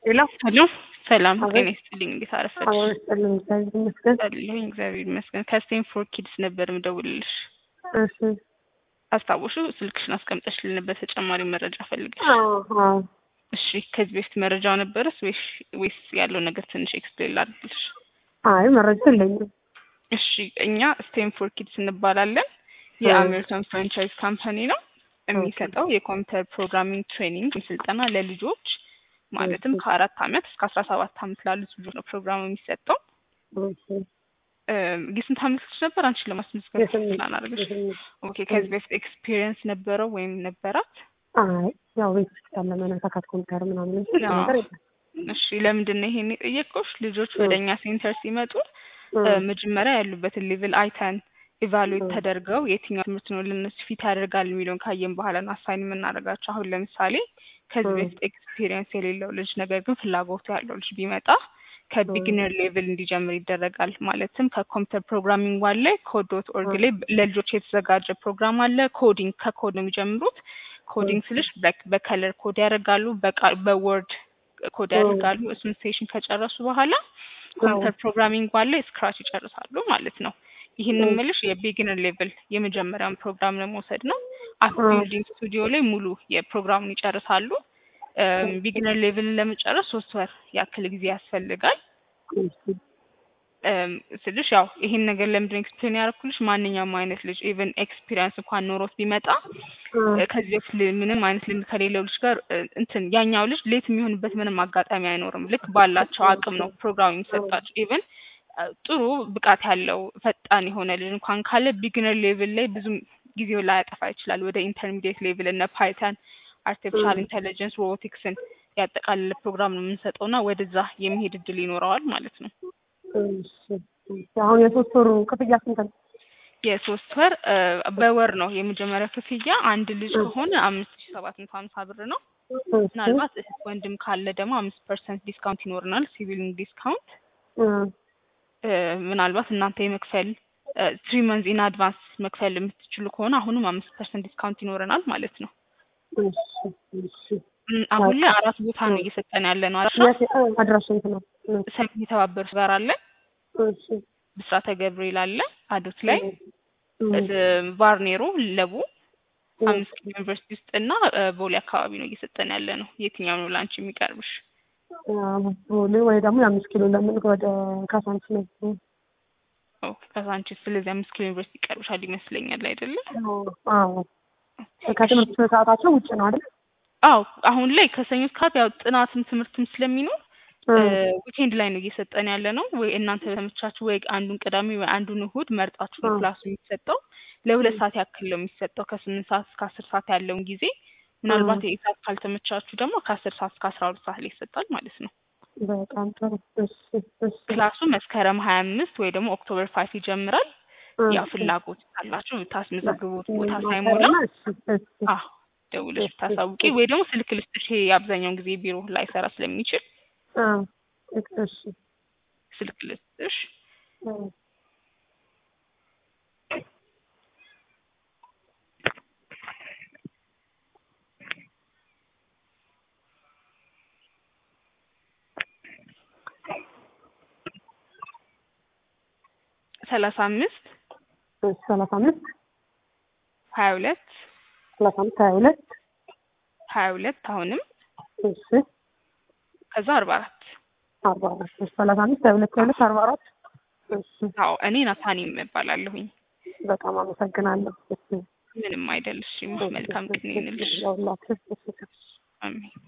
ሄሎ ሄሎ ሰላም አቤት። ጤና ይስጥልኝ። እንዴት አረፈድሽ? አዎ ይስጥልኝ፣ እግዚአብሔር ይመስገን። አለሁኝ እግዚአብሔር ይመስገን። ከስቴንፎርድ ኪድስ ነበር ምደውልልሽ። እሺ። አስታውሹ ስልክሽን አስቀምጠሽልን ነበር ተጨማሪ መረጃ ፈልገሽ። አዎ አዎ። እሺ ከዚህ በፊት መረጃው ነበረስ ወይስ ወይስ ያለው ነገር ትንሽ ኤክስፕሌን ላድርግልሽ? አይ መረጃ የለኝም። እሺ እኛ ስቴንፎርድ ኪድስ እንባላለን። የአሜሪካን ፍራንቻይዝ ካምፓኒ ነው። የሚሰጠው የኮምፒውተር ፕሮግራሚንግ ትሬኒንግ ስልጠና ለልጆች ማለትም ከአራት አመት እስከ አስራ ሰባት አመት ላሉት ልጆች ነው ፕሮግራሙ የሚሰጠው። እሺ። የስንት አመት ልጅ ነበር አንቺን ለማስመዝገብ የስምንት ፕላን አድርገሽ? የስምንት ኦኬ ከዚህ በፊት ኤክስፒሪየንስ ነበረው ወይም ነበራት? አይ ያው ቤት ውስጥ ያለ መነካካት ኮምፒውተር ምናምን እንጂ ሌላ አዎ። ነገር የለም። እሺ ለምንድን ነው ይሄን የጠየቅኩሽ? ልጆች እ። ወደ እኛ ሴንተር ሲመጡ እ፣ እ፣ መጀመሪያ ያሉበትን ሌቭል አይተን ኢቫሉዌት እ። ተደርገው የትኛው ትምህርት ነው ለነሱ ፊት ያደርጋል የሚለውን ካየን በኋላ ነው አሳይን የምናደርጋቸው። አሁን ለምሳሌ ከዚህ እ። በፊት ኤክስፒሪየንስ የሌለው ልጅ ነገር ግን ፍላጎቱ ያለው ልጅ ቢመጣ ከቢግነር ሌቭል እንዲጀምር ይደረጋል። ማለትም ከኮምፒውተር ፕሮግራሚንግ ዋን ላይ ኮድ ዶት ኦርግ ላይ ለልጆች የተዘጋጀ ፕሮግራም አለ። ኮዲንግ ከኮድ ነው የሚጀምሩት። ኮዲንግ ስልሽ በ- በከለር ኮድ ያደርጋሉ፣ በቃ- በወርድ ኮድ እ። ያደርጋሉ። እሱን ሴሽን ከጨረሱ በኋላ ኮምፒውተር ፕሮግራሚንግ ዋን ላይ ስክራች ይጨርሳሉ ማለት ነው። ይህን እ። የምልሽ የቢግነር ሌቭል የመጀመሪያውን ፕሮግራም ለመውሰድ ነው። አፕ እ። ቢልዲንግ ስቱዲዮ ላይ ሙሉ የፕሮግራሙን ይጨርሳሉ። ቢግነር ሌቭልን ለመጨረስ ሶስት ወር ያክል ጊዜ ያስፈልጋል። እሺ። እም፣ ስልሽ ያው ይሄን ነገር ለምንድን ኤክስፕሌን ያደረኩልሽ ማንኛውም አይነት ልጅ ኢቨን ኤክስፒሪየንስ እንኳን ኖሮት ቢመጣ እ፣ እ፣ ከዚህ በፊት ል- ምንም አይነት ልምድ ከሌለው ልጅ ጋር እ፣ እንትን ያኛው ልጅ ሌት የሚሆንበት ምንም አጋጣሚ አይኖርም። ልክ ባላቸው አቅም ነው ፕሮግራም የሚሰጣቸው። ኢቨን ጥሩ ብቃት ያለው ፈጣን የሆነ ልጅ እንኳን ካለ ቢግነር ሌቭል ላይ ብዙም ጊዜው ላይ ያጠፋ ይችላል። ወደ ኢንተርሚዲየት ሌቭል እነ ፓይተን፣ አርቲፊሻል እ። ኢንቴሊጀንስ፣ ሮቦቲክስን ያጠቃለለ ፕሮግራም ነው የምንሰጠው እና ወደዛ የሚሄድ እድል ይኖረዋል ማለት ነው። እሺ። እሺ። አሁን የሶስት ወሩ ክፍያ ስንት ነው? የሶስት ወር እ፣ በወር ነው የመጀመሪያ ክፍያ። አንድ ልጅ እ። ከሆነ አምስት ሺ ሰባት መቶ ሀምሳ ብር ነው። እሺ። ምናልባት እህት ወንድም ካለ ደግሞ አምስት ፐርሰንት ዲስካውንት ይኖረናል። ሲቪሊንግ ዲስካውንት እ፣ እ፣ ምናልባት እናንተ የመክፈል ትሪ መንዝ ኢን አድቫንስ መክፈል የምትችሉ ከሆነ አሁንም አምስት ፐርሰንት ዲስካውንት ይኖረናል ማለት ነው። እሺ። እሺ። እም፣ አሁን ላይ አራት ቦታ ነው እየሰጠን ያለ ነው። አራት የት እ፣ አድራሻ የት ነው? እ፣ ሰሜን የተባበሩት ጋር አለ፣ እሺ። ብስራተ ገብርኤል አለ፣ አዶት ላይ እ፣ እ፣ ቫርኔሮ ለቡ እ፣ አምስት ኪሎ ዩኒቨርሲቲ ውስጥ እና እ፣ ቦሌ አካባቢ ነው እየሰጠን ያለ ነው። የትኛው ነው ለአንቺ የሚቀርብሽ? ቦሌ ወይ ደግሞ የአምስት ኪሎ ለምን ወደ ካሳንስ ነው? ኦ፣ ከሳንቺስ ስለዚህ አምስት ኪሎ ዩኒቨርሲቲ ይቀርብሻል ይመስለኛል አይደለ? አዎ ከትምህርት ሰዓታቸው ውጭ ነው አይደል? አዎ አሁን ላይ ከሰኞ እስከ ዓርብ ያው ጥናትም ትምህርትም ስለሚኖር ዊኬንድ ላይ ነው እየሰጠን ያለ ነው። ወይ እናንተ በተመቻችሁ ወይ አንዱን ቅዳሜ ወይ አንዱን እሁድ መርጣችሁ ነው እ። ክላሱ የሚሰጠው። ለሁለት ሰዓት ያክል ነው የሚሰጠው ከስምንት ሰዓት እስከ አስር ሰዓት ያለውን ጊዜ። ምናልባት እ። የኢሳት ካልተመቻችሁ ደግሞ ከአስር ሰዓት እስከ አስራ ሁለት ሰዓት ላይ ይሰጣል ማለት ነው። በጣም ጥሩ። እሺ እሺ ክላሱ መስከረም ሀያ አምስት ወይ ደግሞ ኦክቶበር ፋይቭ ይጀምራል። እ፣ ያው ፍላጎት ካላችሁ ታስመዘግቡት ቦታ ሳይሞላ ማሰሪያና እሺ እሺ አዎ ደውለሽ እሺ፣ ታሳውቂ እሺ። ወይ ደግሞ ስልክ ልስጥሽ። ይሄ አብዛኛውን ጊዜ ቢሮ ላይሰራ ስለሚችል አ እሺ ስልክ ልስጥሽ። እ፣ ሰላሳ አምስት እሺ ሰላሳ አምስት ሀያ ሁለት ሰላሳ አምስት ሀያ ሁለት ሀያ ሁለት አሁንም እሺ ከዛ አርባ አራት አርባ አራት እሺ ሰላሳ አምስት ሀያ ሁለት ሀያ ሁለት አርባ አራት እሺ አዎ እኔ ናታኒም እባላለሁኝ። በጣም አመሰግናለሁ። እሺ ምንም አይደል። እሺ መልካም ጊዜ ይሁንልሽ። ለሁላችሁ እሺ አሜን።